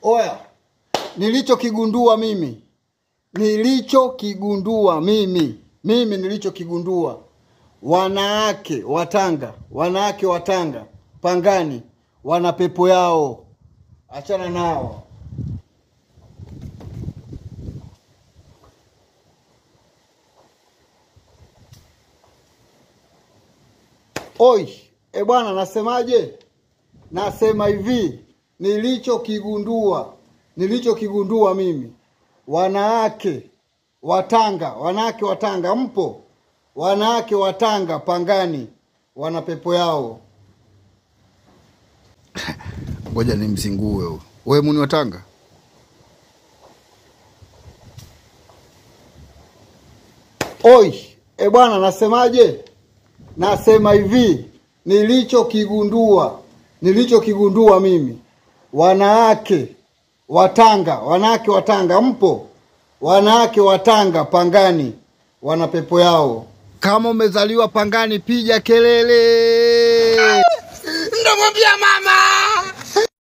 Oya, nilichokigundua mimi, nilichokigundua mimi, mimi nilichokigundua, wanawake wa Tanga, wanawake wa Tanga Pangani wana pepo yao, achana nao. Oi, e bwana, nasemaje? Nasema hivi, nilichokigundua, nilichokigundua mimi, wanawake wa Tanga, wanawake wa Tanga mpo? Wanawake wa Tanga Pangani wana pepo yao. Ngoja nimzingue huyu. Wewe muni wa Tanga? Oi, e bwana, nasemaje? Nasema hivi, nilichokigundua, nilichokigundua mimi, wanawake wa Tanga, wanawake wa Tanga mpo? Wanawake wa Tanga Pangani wana pepo yao. Kama umezaliwa Pangani, piga kelele. Ndamwambia mama